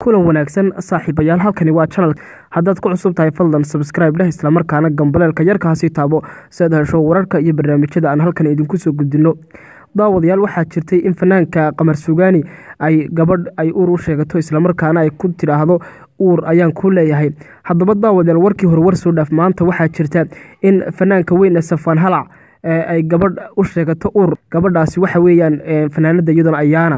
kulan wanaagsan saaxiibayaal halkani waa janal haddaad ku cusub tahay fadlan sabscribe dheh islamarkaana gambaleelka yarkaasi taabo si aad hesho wararka iyo barnaamijyada aan halkan idinku soo gudbino daawadayaal waxaa jirtay in fanaanka qamar sugaani ay gabadh ay uur u sheegato islamarkaana ay ku tidhaahdo uur ayaan ku leeyahay haddaba daawadayaal warkii hore war soo dhaaf maanta waxaa jirta in fanaanka weyn ee safaan halac ay gabadh u sheegato uur gabadhaasi waxa weeyaan fanaanada iyaduna ayaana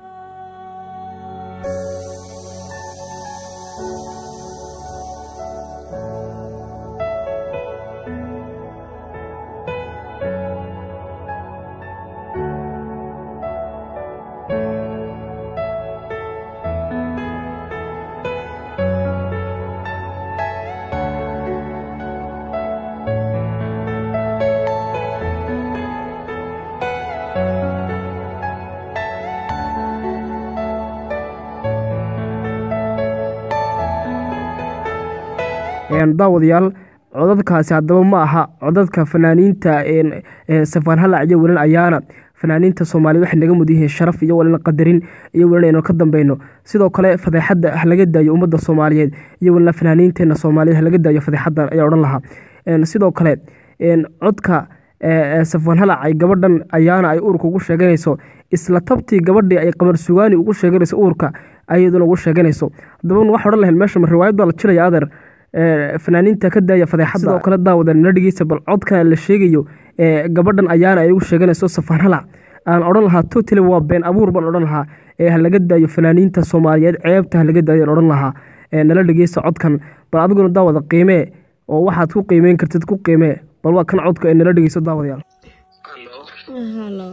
daawadayaal codadkaasi haddaba ma aha codadka fanaaniinta safaan halac iyo welin ayaana fanaaniinta soomaaliyed waxay naga mud yihiin sharaf iyo welina qadarin iyo welin aynu ka dambeyno sidoo kale fadeexadda halaga daayo ummadda soomaaliyeed iyo welina fanaaniinteena soomaaliyeed halaga daayo fadeexaddan ayaa odhan lahaa sidoo kale codka safaan halac ay gabadhan ayaana ay uurka ugu sheeganayso isla tabtii gabadhii ay qamar sugaani ugu sheeganayso uurka ayaduna ugu sheeganayso haddaba waxa odhan lahayn meesha riwaayad baa la jilaya adeer fanaaniinta ka daaya fadeexada sidoo kale daawada nala dhegeysa bal codkan la sheegayo gabadhan ayaana ay ugu sheeganayso safaan halac aan odhan lahaa totally waa been abuur baan odhan lahaa ee halaga daayo fanaaniinta soomaaliyeed ceebta halaga daayo aan odhan lahaa nala dhegeysa codkan bal adiguna daawada qiimee oo waxaad ku qiimeyn kartid ku qiimee bal waa kan codka ee nala dhegeyso daawadayaal halo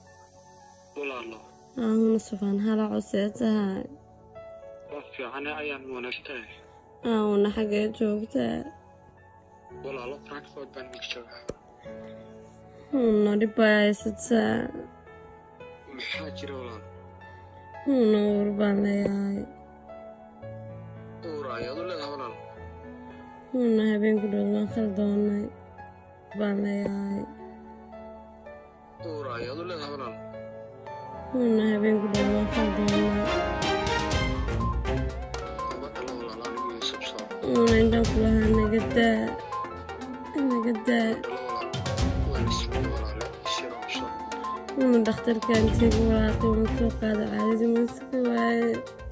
ahuna safaan halac usee tahay fiicane ayaan wanaagtahay aawna xaggee joogtaa walaalo frankfort baan mid joogaa huna dhibaa haysataa maxaa jira walaal huna uur baan leeyahay uur ayaad u leedahay walaal huna habeenku dhood waan khaldoonnay baan leeyahay uur ayaad u leedahay walaal huna habeenku dhood waan khaldoonnay ama dhalo walaal anigu iyo subsoo huna indhaan ku lahaa nagadaa nagadaa dhalo walaal waan ismid walaale shiro usoo huna dhakhtarkaan tegi walaaqii waan soo qaada caadadii waan iska waaye